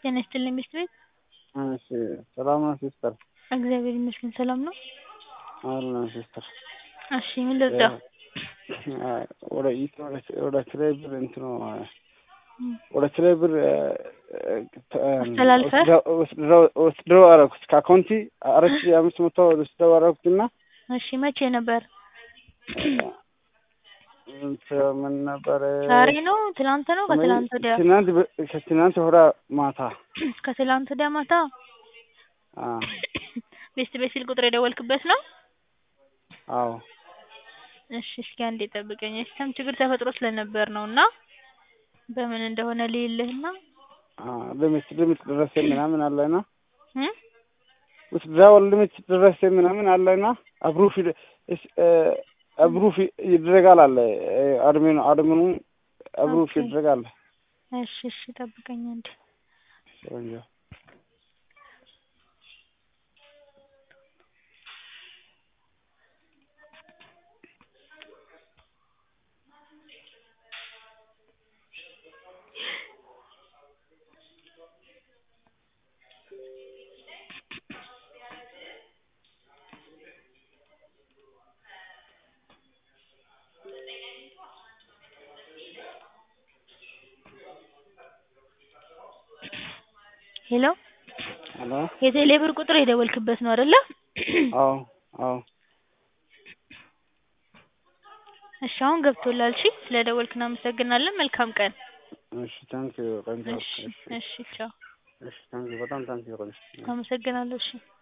ጤና ይስጥልኝ ቤት ቤት እሺ ሰላም ነው ሲስተር? እግዚአብሔር ይመስገን ሰላም ነው። አለን ሲስተር። እሺ ምን ልርዳው? ወደ ወደ ትሬ ብር እንትኑ ወደ ትሬ ብር አስተላልፈህ? ወስደው አደረኩት ከአካውንቲ አራት ሺህ አምስት መቶ ወስደው አደረኩትና እሺ መቼ ነበር? ምን ነበረ? ዛሬ ነው ትናንት ነው ከትናንት ወዲያ? ትናንት ከትናንት ወዲያ ማታ ከትላንት ወዲያ ማታ? አ ቤስት ቤት ስልክ ቁጥር የደወልክበት ነው? አዎ እሺ እስኪ አንዴ ጠብቀኝ የሲስተም ችግር ተፈጥሮ ስለነበር ነው እና በምን እንደሆነ ልይልህና አ ሊሚት ሊሚት ደረሰ ምናምን አለና እ ውስድራው ሊሚት ደረሰ ምናምን አለና አፕሩፍ አፕሩፍ ይደረጋል አለ አድሚኑ አድሚኑ አፕሩፍ ኦኬ። ይደረጋል። እሺ እሺ ጠብቀኝ አንዴ ቆንጆ ሄሎ ሄሎ የቴሌ ብር ቁጥር የደወልክበት ነው አይደለ? አዎ አዎ እሺ አሁን ገብቶላል። እሺ ስለደወልክ እናመሰግናለን። መልካም ቀን። እሺ ታንክ ዩ ቆንጆ እሺ እሺ እሺ ቻው። እሺ ታንክ ዩ በጣም ታንክ ዩ ቆንጆ አመሰግናለሁ። እሺ